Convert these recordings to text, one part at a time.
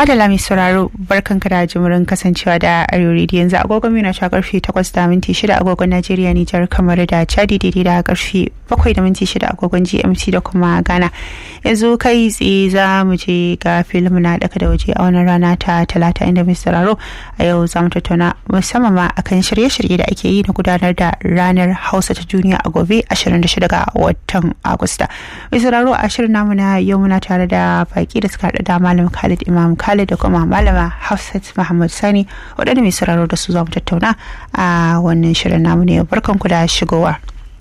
Madala mai sauraro barkan ka da jimurin kasancewa da Arewa Radio yanzu agogon mina ta karfe 8 da minti 6 agogon Najeriya Nijar kamar da Chadi daidai da karfe 7 da minti 6 agogon GMT da kuma Ghana. Yanzu kai tsaye za mu je ga filim na daka da waje a wannan rana ta talata inda mai sauraro a yau za mu tattauna musamman ma akan shirye-shirye da ake yi na gudanar da ranar Hausa ta duniya a gobe 26 ga watan Agusta. Mai sauraro a shirin namu na yau muna tare da baki da suka haɗa da Malam Khalid Imam Khalid da kuma Malama Hafsat Muhammad Sani waɗanda mai sauraro da su za mu tattauna a wannan shirin namu ne barkanku da shigowa.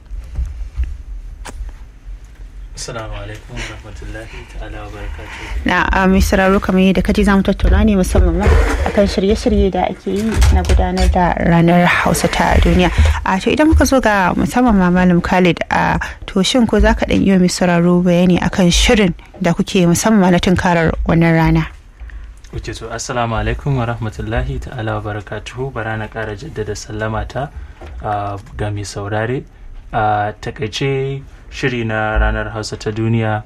Assalamu alaikum wa rahmatullahi ta'ala wa barakatuhu. Na mai sauraro kamar yadda kaji za mu tattauna ne musamman ma akan shirye-shirye da ake yi na gudanar da ranar Hausa ta duniya. A to idan muka zo ga musamman ma Malam Khalid a to shin ko za ka ɗan iya mai sauraro bayani akan shirin da kuke musamman na tunkarar wannan rana? Wuce to assalamu alaikum wa rahmatullahi ta'ala wa barakatuhu bara na ƙara jaddada sallama ta ga mai saurare a takaice shiri na ranar hausa ta duniya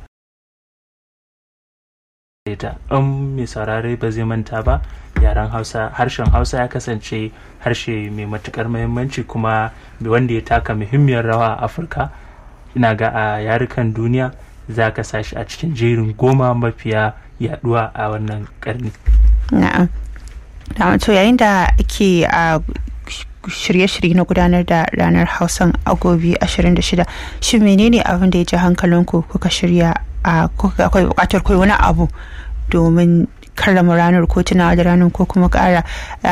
ta in mai saurare ba zai manta ba yaren hausa harshen hausa ya kasance harshe mai matukar muhimmanci kuma wanda ya taka muhimmiyar rawa a afirka ina ga a yarukan duniya za ka sashi a cikin jerin goma mafiya yaduwa a wannan karni na'am da to yayin da ake a shirye-shirye na gudanar da ranar hausan agobi 26 shi menene abin da ya ji hankalinku kuka shirya a kuka akwai bukatar kai wani abu domin karrama ranar ko tunawa da ranar ko kuma kara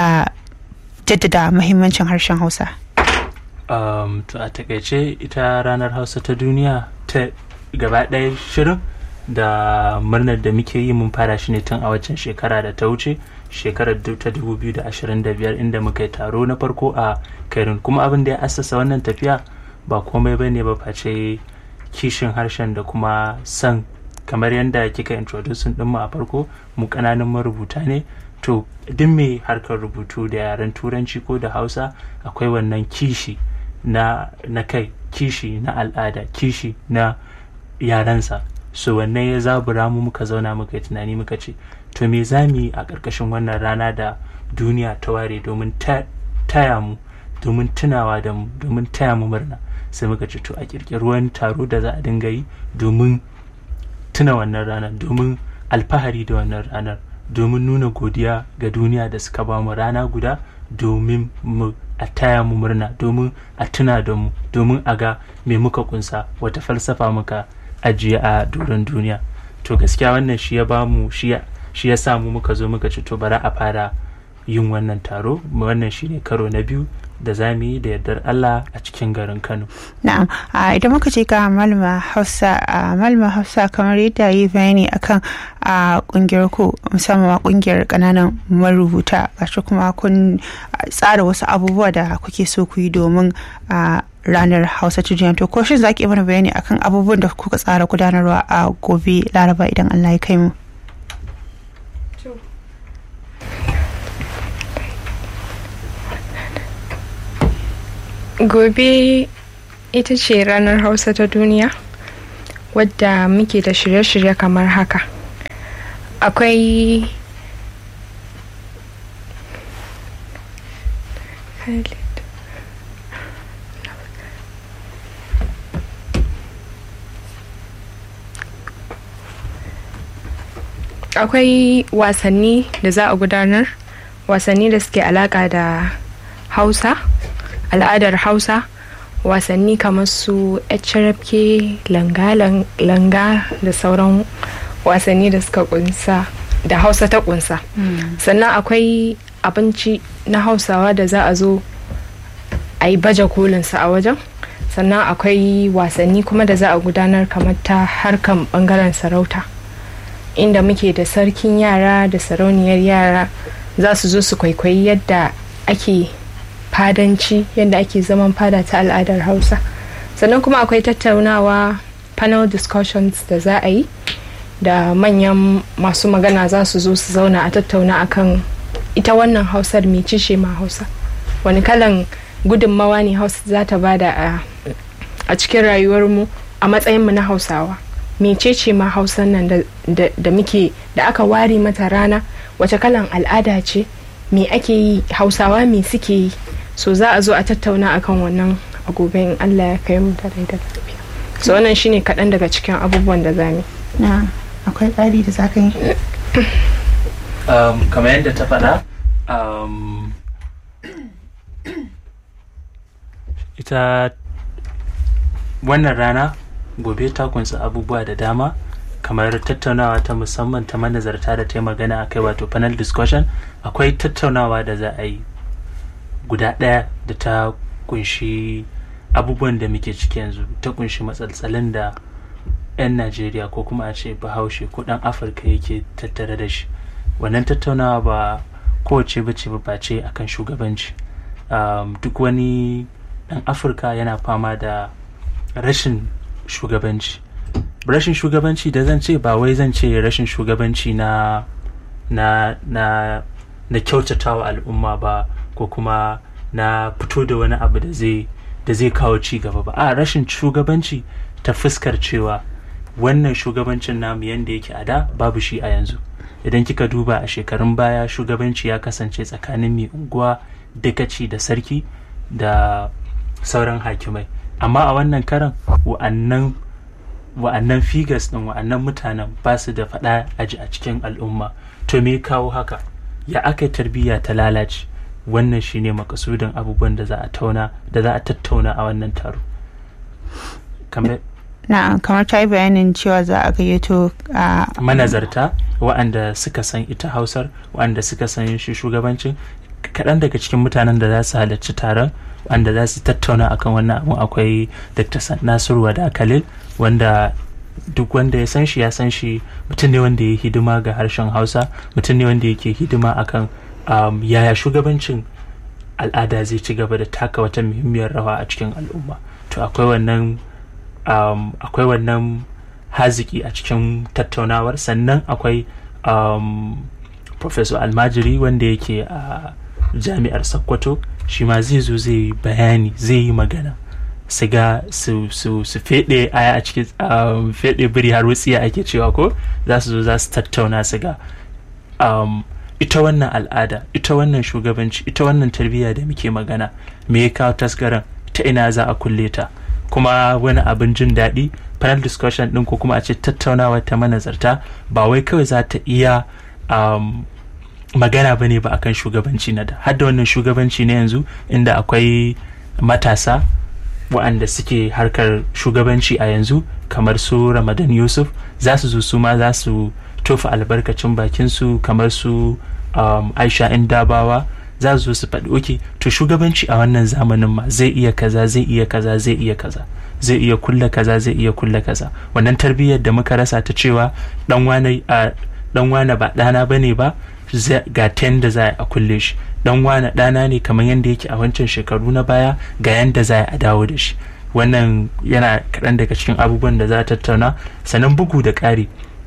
jaddada mahimmancin harshen hausa um, to a takaice ita ranar hausa ta duniya ta gaba ɗaya shirin da murnar da muke yi mun fara shi ne tun a waccan shekara da ta wuce shekarar ta 2025 inda muka yi taro na farko a kairin kuma abin da ya assasa wannan tafiya ba komai bane ba face kishin harshen da kuma san kamar yadda kika introducing dinmu a farko mu kananan marubuta ne to duk mai harkar rubutu da yaren turanci ko da hausa akwai wannan kishi na, na kai kishi na al'ada kishi na yarensa so wannan ya zabura mu muka zauna muka yi tunani muka ce to me za mu yi a ƙarƙashin wannan rana da duniya ta ware domin taya mu domin tunawa da mu domin taya mu murna sai muka ce to a ƙirƙiri wani taro da za a dinga yi domin tuna wannan ranar domin alfahari da wannan ranar domin nuna godiya ga duniya da suka ba mu rana guda domin mu a taya mu murna domin a tuna da mu domin a ga me muka kunsa wata falsafa muka ajiye a doron duniya to gaskiya wannan shi ya bamu shi ya samu muka zo muka ci to bara a fara yin wannan taro wannan shi ne karo na biyu da za mu yi da yardar Allah a cikin garin Kano. Na'am, idan muka ce ga malama Hausa, malama Hausa kamar yadda yi bayani akan a kungiyar ku musamman kungiyar kananan marubuta gashi kuma kun tsara wasu abubuwa da kuke so ku yi domin a ranar Hausa ta duniya to ko shin za ki mana bayani akan abubuwan da kuka tsara gudanarwa a gobe Laraba idan Allah ya kai mu. gobe ita ce ranar hausa ta duniya wadda muke da shirye-shirye kamar haka akwai akwai wasanni da za a gudanar wasanni da suke alaka da hausa al'adar hausa wasanni kamar su HRFK langa da sauran wasanni da suka kunsa da hausa ta kunsa sannan akwai abinci na hausawa da za a zo a yi baje kolinsa a wajen sannan akwai wasanni kuma da za a gudanar kamar ta harkan bangaren sarauta inda muke da sarkin yara da sarauniyar yara za su zo su kwaikwayi yadda ake fadanci yadda ake zaman fada ta al'adar hausa sannan kuma akwai tattaunawa panel discussions da za a yi da manyan masu magana za su zo su zauna a tattauna akan ita wannan hausar mai cishe ma hausa wani kalan gudunmawa ne hausa za ta bada a cikin rayuwarmu a matsayinmu na hausawa mecece ma hausan nan da, da, da muke da aka ware mata rana wace kalan al'ada ce me ake yi hausawa me suke yi so za a zo a tattauna akan wannan a gobe in allah ya kai mu da rai da lafiya so wannan shine kaɗan daga cikin abubuwan da za mu na akwai tsari da za ka yi um, kamar yadda ta faɗa um, ita wannan rana gobe ta kunsa abubuwa da dama kamar tattaunawa ta musamman ta manazarta da ta yi magana a kai wato panel discussion akwai tattaunawa da za a yi guda ɗaya da ta kunshi abubuwan da muke ciki yanzu ta kunshi matsaltsalin da 'yan najeriya ko kuma a ce bahaushe ko ɗan afirka yake tattare da shi wannan tattaunawa ba kowace bace ba ce akan shugabanci um, duk wani ɗan afirka yana fama da rashin shugabanci rashin shugabanci da zan ce ba wai zan ce rashin shugabanci na na na na kyautatawa al'umma ba ko kuma na fito da wani abu da zai da zai kawo ci gaba ba a rashin shugabanci ta fuskar cewa wannan shugabancin namu yanda yake a da babu shi a yanzu idan kika duba a shekarun baya shugabanci ya kasance tsakanin mai unguwa dagaci da sarki da sauran hakimai amma a wannan karan wa'annan wa'annan figures din wa'annan mutanen ba su da faɗa aji a cikin al'umma to me kawo haka ya aka tarbiyya ta lalace wannan shine makasudin abubuwan da za a tauna da za a tattauna a wannan taro kamar na kamar ta yi bayanin cewa za a gayyato a manazarta wa'anda suka san ita hausar wa'anda suka san shi shugabancin kaɗan daga cikin mutanen da za su halarci taron wanda za su tattauna akan wannan abun akwai dr nasiru wada khalil wanda duk wanda ya san shi ya san shi mutum ne wanda ya hidima ga harshen hausa mutum ne wanda yake hidima akan um, yaya shugabancin al'ada zai ci gaba da taka wata muhimmiyar rawa a cikin al'umma to akwai wannan um, akwai wannan haziki a cikin tattaunawar sannan akwai um, professor almajiri wanda yake a jami'ar sokoto shi ma zai zo zai yi bayani zai yi magana su ga su su su fede aya a cikin um, fede biri har wutsiya ake cewa ko za su zo za su tattauna su ga um, ita wannan al'ada ita wannan shugabanci ita wannan tarbiyya da muke magana me ya kawo tasgaran ta ina za a kulle ta kuma wani abin jin daɗi panel discussion ɗin ko kuma a ce tattaunawa ta manazarta ba wai kawai za ta iya um, magana ba ne ba akan shugabanci na da har da wannan shugabanci na yanzu inda akwai matasa waɗanda suke harkar shugabanci a yanzu kamar su ramadan yusuf za su zo su ma za su tofa albarkacin bakinsu kamar su um, aisha dabawa za su zo su faɗi oke to shugabanci a wannan zamanin ma zai iya kaza zai iya kaza zai iya kaza zai iya kulla kaza zai iya kulla kaza wannan tarbiyyar da muka rasa ta cewa dan wane a dan wane ba ɗana bane ba ga ten da za a kulle shi dan wane ɗana ne kamar yadda yake a wancan shekaru na baya ga yadda za a dawo da shi wannan yana kaɗan daga cikin abubuwan da za a tattauna sannan bugu da ƙari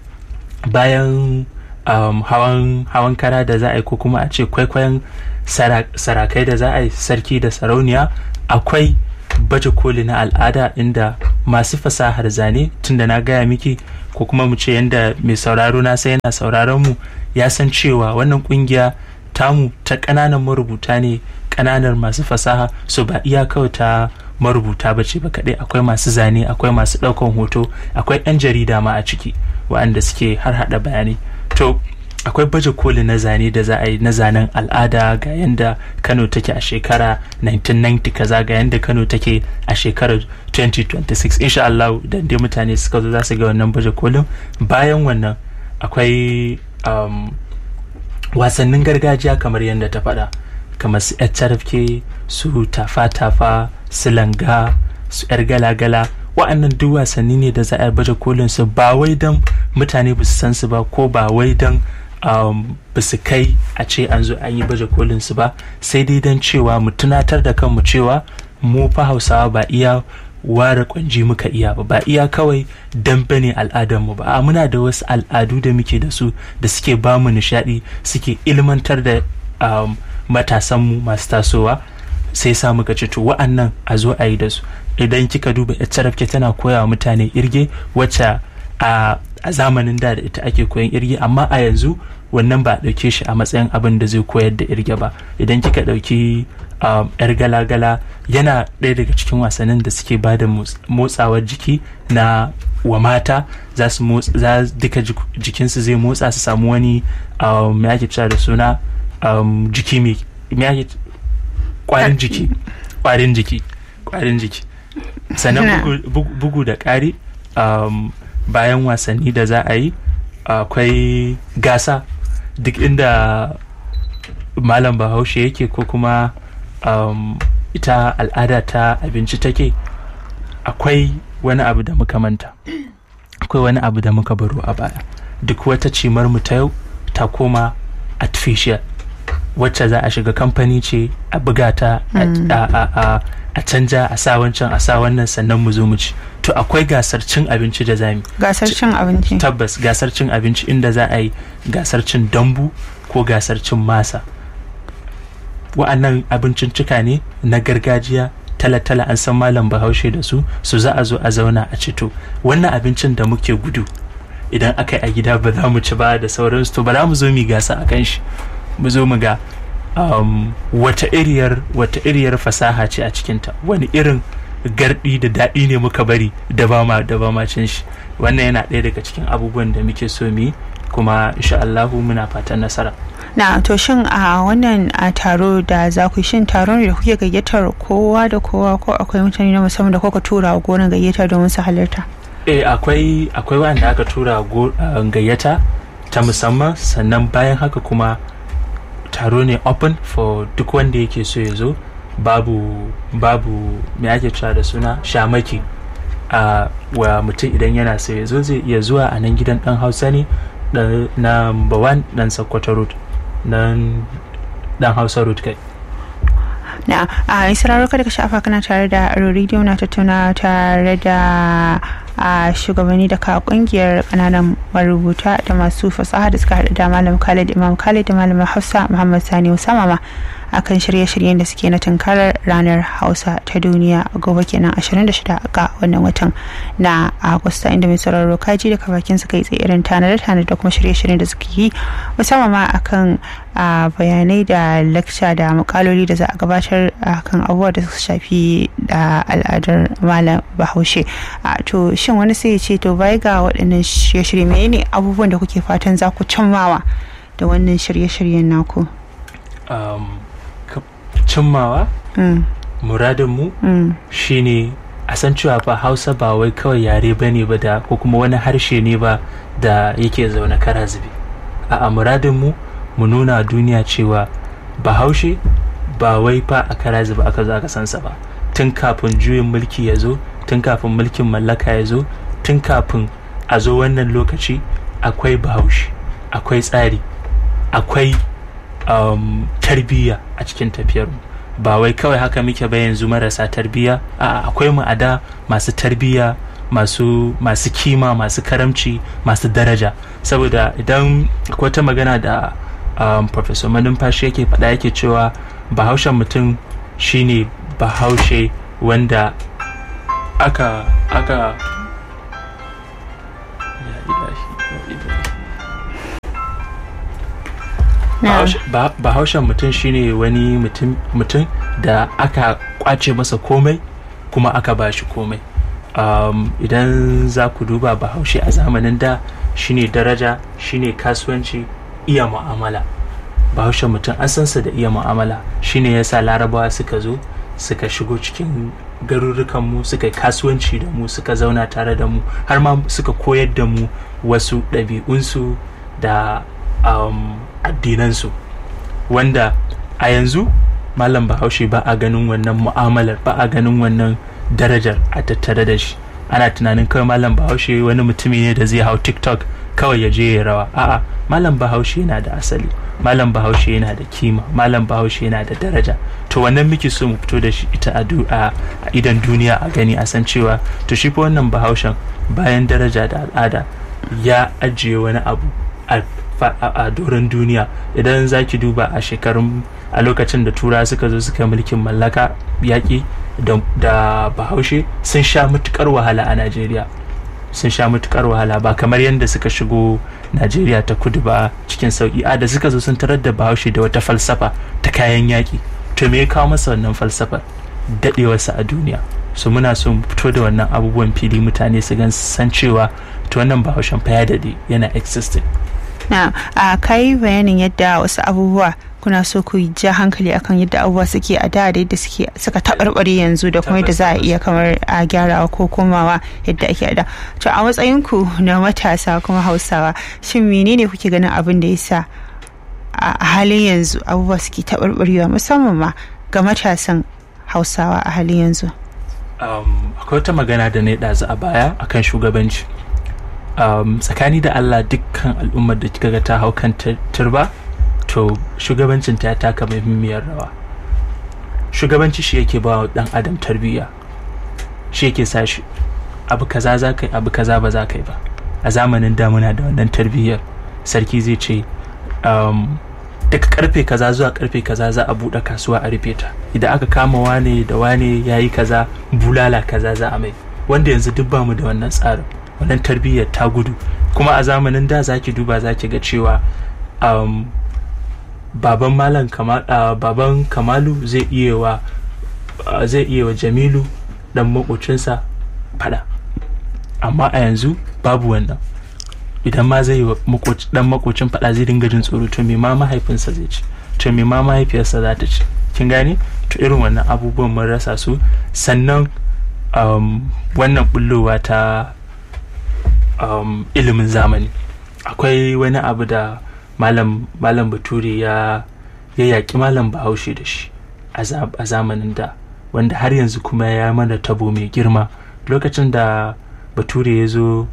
bayan um, hawan hawan kara da za a yi ko kuma a ce kwaikwayon sarakai da za a yi sarki da sarauniya akwai baje koli na al'ada inda masu fasahar zane tunda na gaya miki ko kuma mu ce yadda mai sauraro na sai yana sauraron mu ya san cewa wannan kungiya tamu ta ƙananan marubuta ne ƙananan masu fasaha so ba iya kawai ta marubuta ba ce ba kaɗai akwai masu zane akwai masu ɗaukan hoto akwai 'yan jarida ma a ciki waɗanda suke har haɗa bayanai to akwai baje koli na zane da za a yi na zanen al'ada ga yadda kano take a shekara 1990 kaza ga yadda kano take a shekarar 2026 insha Allah da dai mutane suka zo za su ga wannan baje kolin bayan wannan akwai um, wasannin gargajiya kamar yadda ta faɗa kamar su HRFK su tafa-tafa su langa su 'yar gala-gala wa'annan duk wasanni ne da za a baje kolin su ba wai don mutane ba su san su ba ko ba wai don um, ba su kai a ce an zo an yi baje kolin su ba sai dai don cewa mu tunatar da kanmu cewa mu fa hausawa ba iya ware kwanji muka iya ba ba iya kawai dambe ne al'adarmu ba a muna da wasu al'adu da muke da su da suke ba mu nishaɗi suke ilmantar da um, matasanmu masu tasowa sai sa muka ce to wa'annan a zo a yi da su idan kika duba HRFK tana koya wa mutane irge wacce a zamanin da da ita ake koyan irge amma a yanzu wannan ba a ɗauke shi a matsayin abin da zai koyar da irge ba idan kika ɗauki yar gala-gala yana ɗaya daga cikin wasannin da suke ba da motsawar jiki na wa mata za su motsa duka jikinsu zai motsa su samu wani me ake cewa da suna jiki mai kwarin jiki kwarin jiki kwarin jiki sannan bugu da ƙari bayan wasanni da za a yi akwai gasa duk inda malam bahaushe yake ko kuma um, ita al'ada ta abinci take akwai wani abu da muka manta akwai wani abu da muka baro a baya duk wata cimar mu ta yau ta koma artificial wacce za a shiga kamfani ce a buga ta a canja a sa wancan a sa wannan sannan mu zo mu ci to akwai gasar cin abinci da zami gasar cin abinci tabbas gasar cin abinci inda za a yi gasar cin dambu ko gasar cin masa wa'annan abincincika ne na gargajiya tala-tala an san malam bahaushe da su su za a zo a zauna a cito wannan abincin da muke gudu idan aka yi a gida ba za mu ci ba da sauransu to ba za mu zo mu gasa a kan shi mu zo mu ga um, wata iriyar wata iriyar fasaha ce a cikinta wani irin gardi da daɗi ne muka bari da ba ma da ba ma cin shi wannan yana ɗaya daga cikin abubuwan da muke so mu yi kuma insha Allahu muna fatan nasara na to shin a wannan a taro da za ku shin taron da kuke gayyatar kowa da kowa ko akwai mutane na musamman da kuka tura wa gonar gayyata domin su halarta eh akwai akwai wanda aka tura gayyata ta musamman sannan bayan haka kuma taro ne open for duk wanda yake so ya zo babu babu me ake cewa da suna shamaki a wa mutum idan yana so ya zo zai iya zuwa a nan gidan dan hausa ne na number one dan sokoto road nan dan hausa road kai na a isra'ar kada ka shafa kana tare da rediyo na tattauna tare da a shugabanni daga kungiyar kananan marubuta da masu fasaha da suka haɗu da malam khalid imam khalid da malam hausa muhammad sani usama ma akan shirye-shiryen da suke na tunkarar ranar hausa ta duniya a gobe kenan 26 ga wannan watan na agusta inda mai sauraro kaji da kafakin suka yi tsaye irin tanade-tanade da kuma shirye-shiryen da suke yi musamman ma akan bayanai da lakca da mukaloli da za a gabatar akan abubuwa da suka shafi da al'adar malam bahaushe to shin wani sai ya ce to bai ga waɗannan shirye-shirye menene abubuwan da kuke fatan za ku cimmawa da wannan shirye-shiryen naku cimmawa muradinmu shine a san cewa fa hausa ba wai kawai yare ba ne ba da ko kuma wani harshe ne ba da yake zaune kara zube a muradinmu mu nuna duniya cewa bahaushe ba wai fa a kara zube aka zo aka sansa ba tun kafin juyin mulki ya zo tun kafin mulkin mallaka ya zo tun kafin a zo wannan lokaci akwai bahaushe akwai tsari akwai um, tarbiyya a cikin tafiyar ba wai kawai haka muke ba yanzu marasa tarbiyya a akwai mu a da masu tarbiyya masu masu kima masu karamci masu daraja saboda idan akwai ta magana da um, professor manumfashi yake faɗa yake cewa bahaushen mutum shine bahaushe wanda aka aka bahaushen mutum shine wani mutum da aka kwace masa komai kuma aka bashi komai um, idan za ku duba bahaushe a zamanin da shine daraja shine kasuwanci iya mu'amala bahaushen mutum an sansa da iya mu'amala shine yasa larabawa suka zo suka shigo cikin garurrukanmu suka yi kasuwanci da mu suka zauna tare da mu har ma suka koyar da mu wasu ɗabi'unsu da um, addinansu wanda a yanzu malam bahaushe ba a ganin wannan mu'amalar ba a ganin wannan darajar a tattare da shi ana tunanin kawai malam bahaushe wani mutumi ne da zai hau tiktok kawai ya je ya rawa a'a malam bahaushe yana da asali malam bahaushe yana da kima malam bahaushe yana da daraja to wannan muke so mu fito da shi ita a idan duniya a gani a san cewa to shi fa wannan bahaushen bayan daraja da al'ada ya ajiye wani abu a doron duniya idan za ki duba a shekarun a lokacin da tura suka zo suka mulkin mallaka yaƙi da bahaushe sun sha matukar wahala a najeriya sun sha matukar wahala ba kamar yadda suka shigo najeriya ta kudu ba cikin sauki a da suka zo sun tarar da bahaushe da wata falsafa ta kayan yaƙi to me ya kawo masa wannan falsafar daɗewarsa a duniya su muna so mu fito da wannan abubuwan fili mutane su gan san cewa to wannan bahaushen fa ya daɗe yana existing na a kai bayanin yadda wasu abubuwa kuna so ku ja hankali akan yadda abubuwa suke a da da yadda suke suka taɓarɓare yanzu da kuma yadda za a iya kamar a gyarawa ko komawa yadda ake a da to a matsayinku na matasa kuma hausawa shin menene kuke ganin abin da yasa a halin yanzu abubuwa suke taɓarɓarewa musamman ma ga matasan hausawa a halin yanzu um, akwai wata magana da na yi ɗazu a baya akan shugabanci um, tsakani da allah dukkan al'ummar da kika ga ta hau kan turba to shugabancin ta taka muhimmiyar rawa shugabanci shi yake ba wa dan adam tarbiyya shi yake sa shi abu kaza za ka yi abu kaza ba za ka yi ba a zamanin damuna da wannan tarbiyyar sarki zai ce um, daga karfe kaza zuwa karfe kaza za a buɗe kasuwa a rufe ta idan aka kama wane da wane ya yi kaza bulala kaza za a mai wanda yanzu duk bamu da wannan tsarin wannan tarbiyyar ta gudu kuma a zamanin da zaki duba zaki ga cewa um, baban malam kamal, uh, baban kamalu zai iya wa uh, zai iya wa jamilu dan makocinsa fada amma a yanzu babu wannan idan ma zai wa dan makocin fada zai dinga jin tsoro to me ma mahaifinsa zai ci to me ma mahaifiyarsa za ta ci kin gane to irin wannan abubuwan mun rasa su sannan um, wannan bullowa ta um, ilimin zamani akwai wani abu da malam malam bature ya ya yaƙi malam bahaushe da shi a zamanin da wanda har yanzu kuma ya mana tabo mai girma lokacin da bature ya zo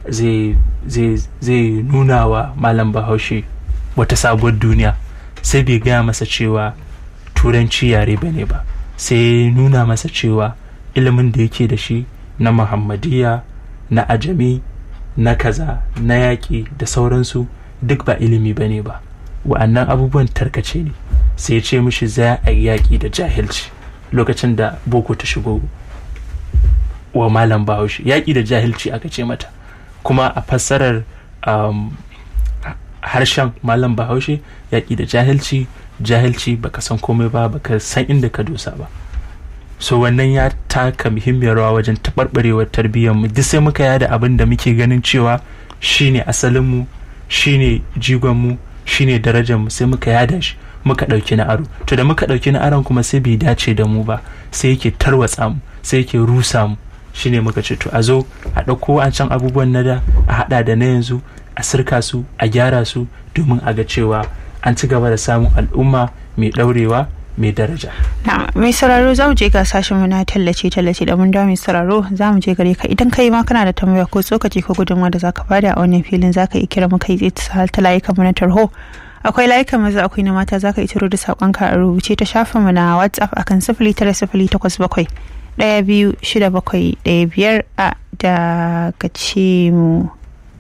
zai nuna wa malam bahaushe wata sabuwar duniya sai bai gaya masa cewa turanci yare ba ne ba sai nuna masa cewa ilimin da yake da shi na muhammadiyya na ajami na kaza na yaƙi da sauransu duk ba ilimi ba ne ba wa'annan abubuwan tarkace ne sai ya ce mishi za a yi yaƙi da jahilci lokacin da boko ta shigo wa malam bahaushe yaƙi da jahilci aka ce mata kuma a fassarar um, harshen malam bahaushe yaƙi da jahilci jahilci baka san komai ba baka san inda ka dosa ba so wannan ya taka muhimmiyar rawa wajen taɓarɓarewar tarbiyyarmu duk sai muka yada abin da muke ganin cewa shine asalinmu shine jigonmu shine darajarmu sai muka yada shi muka ɗauki na aro to da muka ɗauki na aron kuma sai bai dace da mu ba sai yake tarwatsa mu sai yake rusa mu shine muka ce to a zo a ɗauko an can abubuwan na da a haɗa da na yanzu a sirka su a gyara su domin a ga cewa an ci gaba da samun al'umma mai ɗaurewa mai daraja. Na mai sauraro za mu je ga sashen na tallace tallace da mun dawo mai sauraro za mu je gare ka idan kai ma kana da tambaya ko tsokaci ko gudunmawa da zaka bada a wannan filin zaka iya kira mu kai tsaye ta layukan mu na tarho akwai layukan maza akwai na mata zaka iya turo da sakonka a rubuce ta shafin mu na WhatsApp akan sifili tara sifili takwas bakwai ɗaya biyu shida bakwai ɗaya biyar a daga ce mu.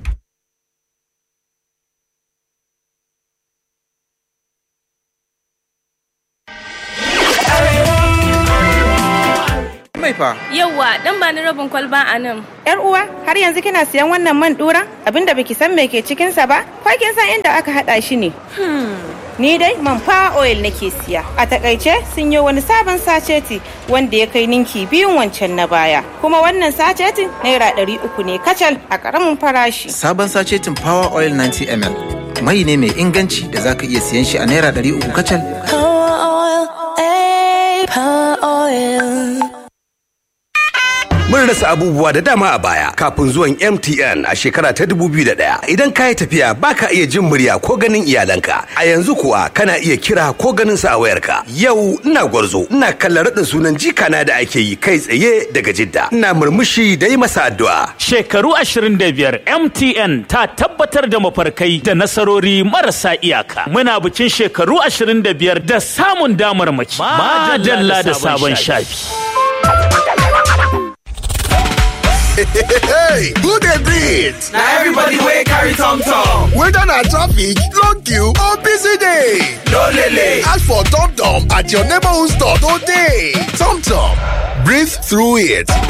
mai fa. Yawwa, dan ba ni rabin kwalba a nan. Yar uwa, har yanzu kina siyan wannan man dura? Abinda baki san me ke cikin sa ba? Ko kin san inda aka hada shi ne? Ni dai man fa oil nake siya. A takaice sun yi wani sabon saceti wanda ya kai ninki biyun wancan na baya. Kuma wannan sacetin naira ɗari uku ne kacal a ƙaramin farashi. Sabon sacetin Power Oil 90 ml. Mai ne mai inganci da zaka iya siyan shi a naira ɗari uku kacal. Power oil, eh, power oil. Mun rasa abubuwa da dama a baya kafin zuwan MTN a shekara ta 2001. Idan ka yi tafiya baka iya jin murya ko ganin iyalanka. A yanzu kuwa kana iya kira ko ganin su a wayarka. Yau ina gwarzo, ina kallon raɗin sunan jikana da ake yi kai tsaye daga Jidda. Ina murmushi da yi masa addu'a. Shekaru 25 MTN ta tabbatar da mafarkai da nasarori marasa iyaka. Muna bikin shekaru 25 da samun damar mace. Madalla da sabon shafi. hey, who dey breathe? na everybody wey carry tom tom. whether na traffic long queue or busy day. no lele. ask for tom tom at your neighborhood store today. tom tom breathe through it.